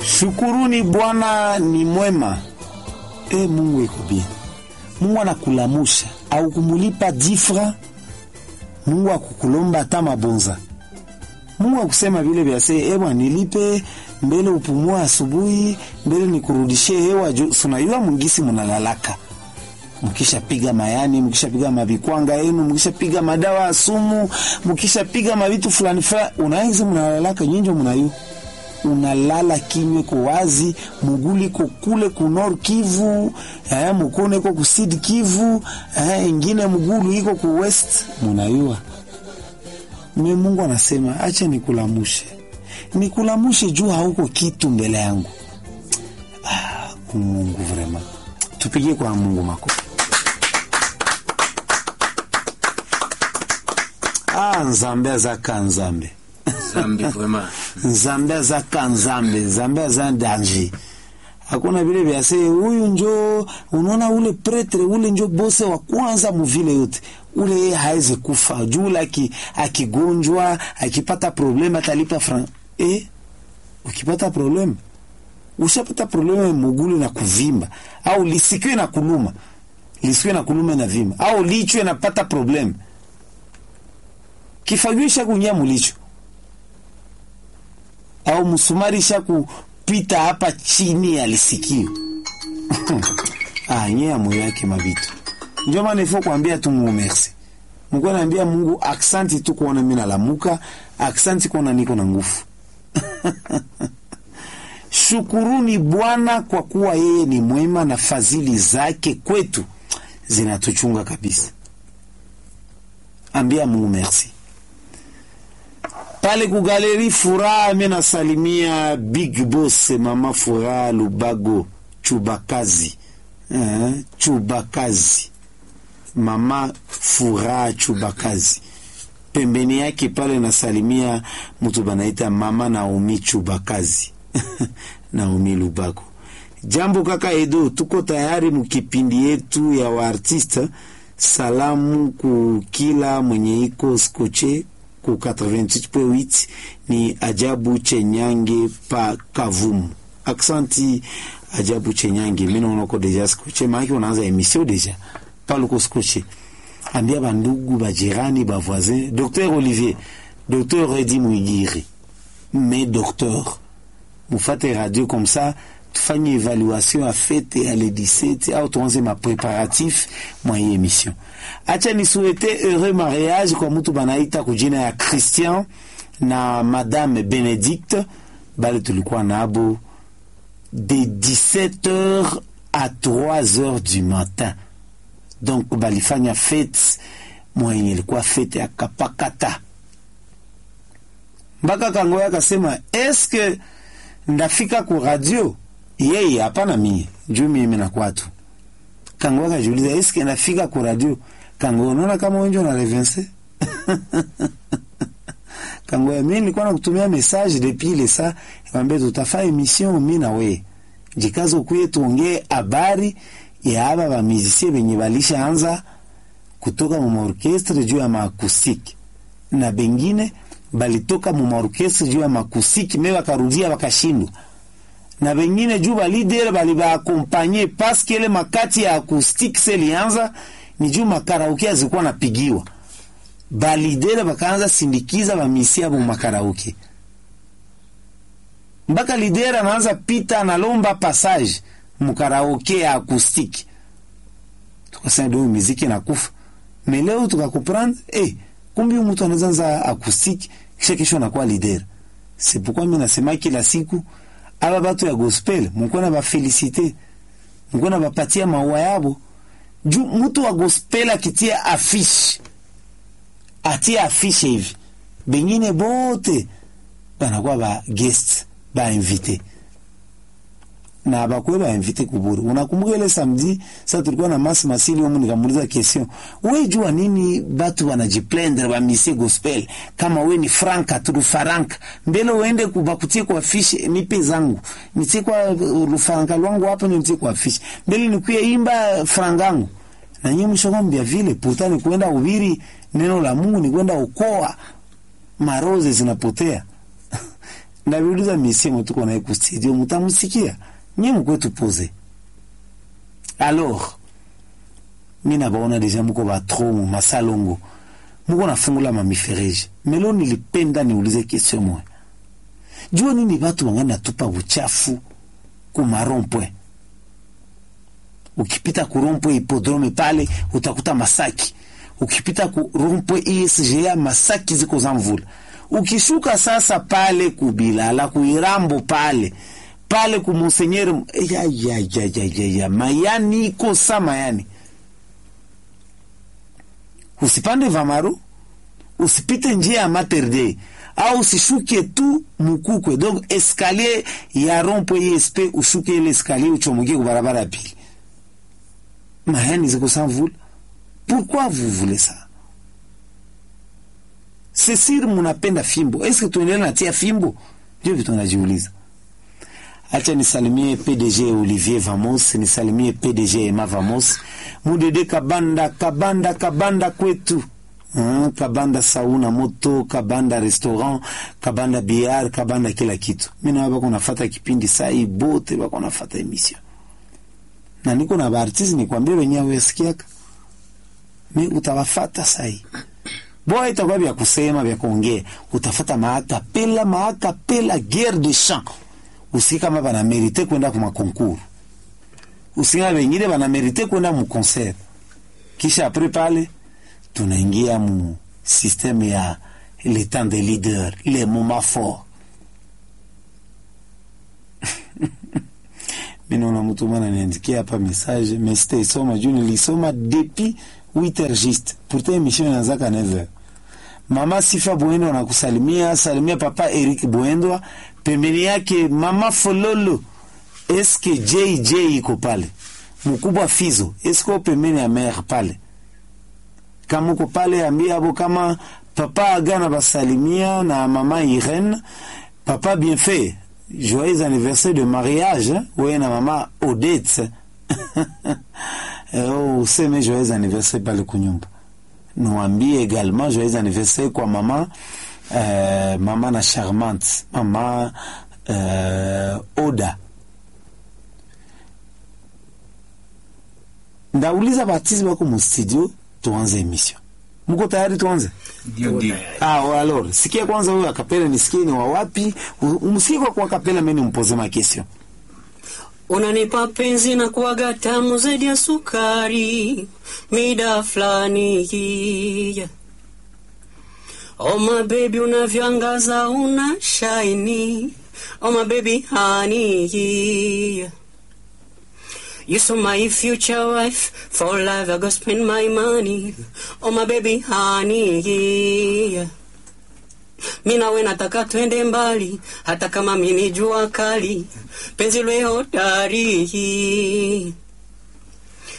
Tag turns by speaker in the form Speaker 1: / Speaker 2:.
Speaker 1: Shukuruni Bwana ni mwema. E, Mungu iko bien. Mungu anakulamusha au kumulipa difra. Mungu akukulomba hata mabonza. Mungu akusema vile vya se ewa nilipe mbele upumua asubuhi mbele nikurudishie hewa juu. Sunayua mungisi munalalaka mkishapiga mayani, mkishapiga mabikwanga yenu, mkishapiga madawa ya sumu, mkishapiga mavitu fulani fulani, unaizi mnalalaka nyinjo mnayu unalala kinywe ko wazi, muguli ko kule ku Nord Kivu, eh, mukone ko ku Sud Kivu, eh, ingine mugulu iko ku West, munayua. Mwe Mungu anasema acha nikulamushe, nikulamushe juu hauko kitu mbele yangu. Ah, Mungu vrema, tupigie kwa Mungu makofi. Ah, nzambe azaka nzambe
Speaker 2: Zambi vraiment.
Speaker 1: nzambe azaka nzambe nzambe aza danger hakuna vile vya se huyu njo unaona ule pretre ule njo bose wa kwanza muvile yote ule yeye hawezi kufa juu ule aki- akigonjwa akipata probleme atalipa fran eh, ukipata probleme ushapata probleme mugulu na kuvimba au lisikwe na kuluma lisikwe na kuluma na vimba au lichwe napata probleme kifagio ishakuingia mulicho au msumari isha kupita hapa chini ya lisikio ah, nye ya moyo yake mabitu ndio maana ifo kuambia tu Mungu merci Mungu anaambia Mungu aksanti tu kuona mimi nalamuka aksanti kuona niko na nguvu Shukuruni Bwana kwa kuwa yeye ni mwema na fadhili zake kwetu zinatuchunga kabisa. Ambia Mungu merci. Pale kugaleri Furaha, mimi nasalimia Big Boss Mama Furaha Lubago Chubakazi. Eh, Chubakazi. Mama Furaha Chubakazi. Pembeni yake pale nasalimia mtu banaita Mama Naomi Chubakazi. Naomi Lubago. Jambo kaka Edo, tuko tayari mukipindi yetu ya waartiste. Salamu ku kila mwenye iko skoche ku 88.8 ni Ajabu Chenyange pa Kavumu. Aksanti Ajabu Chenyange, mimi naona uko deja skoche, maana unaanza emission deja pale uko skoche. Ambia bandugu bajirani bavoisin, Docteur Olivier, Docteur Edi Mwigiri, mais docteur mufate radio comme ça tufanye evaluation ya fete ya le 17 au tuanze mapreparatif mwa hii emission. Acha nisuete heureux mariage kwa mtu banaita kujina ya Christian na Madame Benedicte bale tulikuwa nabo de 17h à 3h du matin. Donc balifanya fete mwa yenye ilikuwa fete ya kapakata mpaka Kangoya akasema eske ndafika ku radio yeye hapana mie juu mimi na kwatu Kangoya akajiuliza eske ndafika ku radio Kangoya unaona kama wenjo na revense Kangoya mimi nilikuwa nakutumia message depuis ile saa nikwambia tutafanya emission mimi na wewe jikazo kuye tuongee habari ya aba ba musicien benye balishaanza kutoka mu maorkestre juu ya maakustiki na bengine balitoka mu maorkestre juu ya makusiki me bakarudia bakashindwa na bengine juu balidere bali baakompanye paske ile makati ya akustiki selianza ni juu makarauke azikuwa napigiwa balidere bakaanza sindikiza bamisia mu makarauke mpaka lidere anaanza pita analomba passage mukaraoke ya akustiki tukasema do muziki nakufa me leo tukakuprendre eh, kumbi huyu mtu anaweza anza akustiki kisha kesho anakuwa leader. C'est pourquoi mimi nasema kila siku aba batu ya gospel mko na bafelicite, mko na bapatia maua yabo juu mtu wa gospel akitia afishe atia afishe hivi, bengine bote banakuwa ba guest ba invité na bakwe ba invité kuburu. Unakumbuka ile samedi sasa tulikuwa na Masi Masili huko, nikamuuliza question, wewe jua nini batu wanajiplendre ba misie gospel kama we ni franka tu faranka mbele uende kubakutie kwa fishi nipe zangu nitie kwa rufaranka lwangu hapo nitie kwa fishi mbele nikuye imba frangangu na nyinyi mshogombia vile pourtant ni kwenda ubiri neno la Mungu ni kwenda ukoa maroze zinapotea ndaviuliza misemo tuko naye ku studio mutamusikia nye mkwetu poze alors mi nabaona deja muko batro mu masalongo muko nafungula mamifereji melo nilipenda niulize question moya jua nini batu wangani natupa buchafu ku marompwe ukipita ku rompwe hipodrome pale utakuta masaki ukipita ku rompwe ISGA masaki ziko za mvula ukishuka sasa pale kubilala kuirambo pale pale ku monsenyere ya, ya, ya, ya, ya, ya. mayani iko sa mayani usipande vamaru usipite njia ya Mater Dei au usishuke tu mukukwe donc escalier ya rompwe ISP ushuke ile escalier uchomokie ku barabara ya pili mayani ziko sa mvula pourquoi vous voulez ça c'est sûr munapenda fimbo eske tuendelee natia fimbo ndio vitu najiuliza acha nisalimie pdg olivier vamos nisalimie pdg ema vamos mudede kabanda kabanda kabanda kwetu Hmm, kabanda sauna moto kabanda restaurant kabanda biar kabanda kila kitu mina bako nafata kipindi sai bote bako nafata emission na niko na baartiste nikwambia wenyewe wesikiaka mi utawafata sai boa itakuwa vya kusema vya kuongea utafata maakapela maakapela guerre de champ usi kama banamerite kwenda ku makonkuru usi kama wengine banamerite kwenda mu concert kisha apres pale tunaingia mu systeme ya le temps de leader le moment fort mi naona mtu mwana niandikia hapa message mais sitaisoma juu nilisoma depuis 8 heures juste pourtant émission inaanzaka 9 heures mama sifa bwendo anakusalimia salimia papa eric bwendwa pembeni yake mama fololo eske jj iko pale mkubwa fizo eske o pembeni ya mer pale kama uko pale ambia abo kama papa agana basalimia na mama irene papa bien fait joyeux anniversaire de mariage hein? weye na mama odette oh, useme joyeux anniversaire pale kunyumba niwambie également joyeux anniversaire kwa mama euh, mama na charmante mama euh, oda ndauliza batizi bako mu studio tuanze emission muko tayari tuanze
Speaker 2: Ndio, ndio.
Speaker 1: ah, alors sikia kwanza huyo akapela nisikie ni wa wapi umsikie kwa kwa akapela mimi nimpoze ma question
Speaker 3: Unanipa penzi na kuwaga tamu zaidi ya sukari mida fulani yeah. Oh my baby unavyoangaza una shiny Oh my baby honey yeah. You so my future wife for life I go spend my money Oh my baby honey yeah. Mi nawe nataka twende mbali, hata kama mimi jua kali, penzi lwe hodari